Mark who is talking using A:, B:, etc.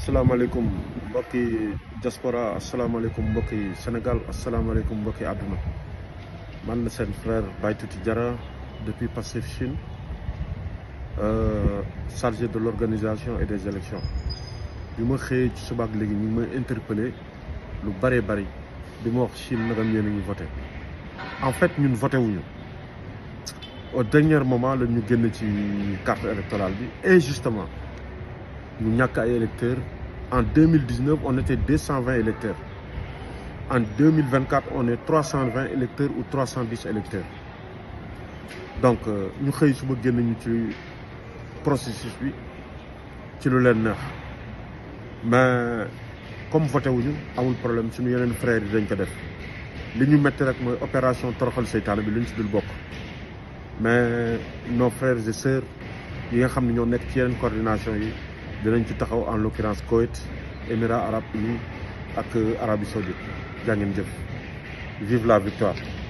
A: asalaamaaleykum mbokki diaspora asalaamaaleykum mbokki Sénégal asalaamaaleykum mbokki àdduna man la seen frère Baye Tuti Diarra depuis Pastef Chine euh, chargé de l'organisation et des élections bi ma xëyee ci subaak léegi ñu ngi may interpellé lu bëree bëri di ma wax Chine nagam yéen a ngi voté en fait ñun voté wuñu au dernier moment la ñu génn ci carte électorale bi injustement ñu ñàkk ay électeurs en deux mille dix neuf on était deux cent vingt électeurs en deux mille vingt quatre on est trois cent vingt électeurs ou trois cent dix électeurs donc ñu xëy suba génn ñu ci processus bi ci lu leen neex mais comme voté wuñu amul problème suñu yeneen frères yi dañ ko def li ñu métti rek mooy opération toroxal seytaane bi lu ñu si dul bokk mais nos frères et sœurs yi nga xam ne ñoo nekk ci yeneen coordination yi dinañ ci taxaw en l'occurrence Koweït Émirats arabes unis ak Arabie saoudite jaa ngeen jëf vive la victoire